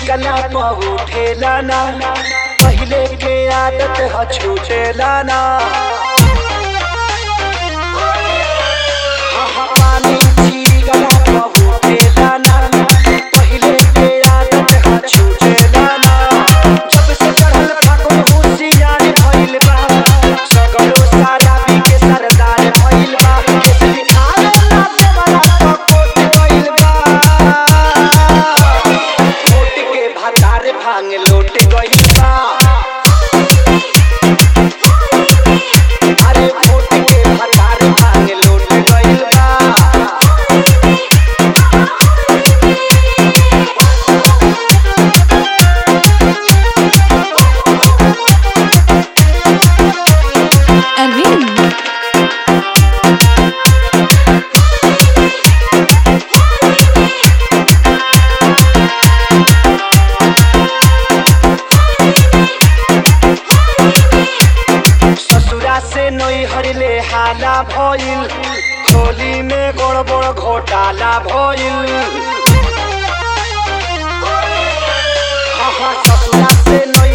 चिकना पहुठेला ना पहिले के आदत ह छूटेला ना हाँ, पानी चिकना पहुठेला ना पहिले के आदत ह छूटेला ना जब से चढ़ल फागुन होशियार भइल बा सगरो सारा बी के सरदार भइल बा केसरी खावे ना देवला पकोट गइल बा मोट के भातार भांग लोट गइल बा अरे मोट के भातार भांग लोट गइल बा Alvin, ससुरा से नई हरले हाला भइल होली में बड़ बड़ घोटाला भइल हाँ हाँ ससुरा से नई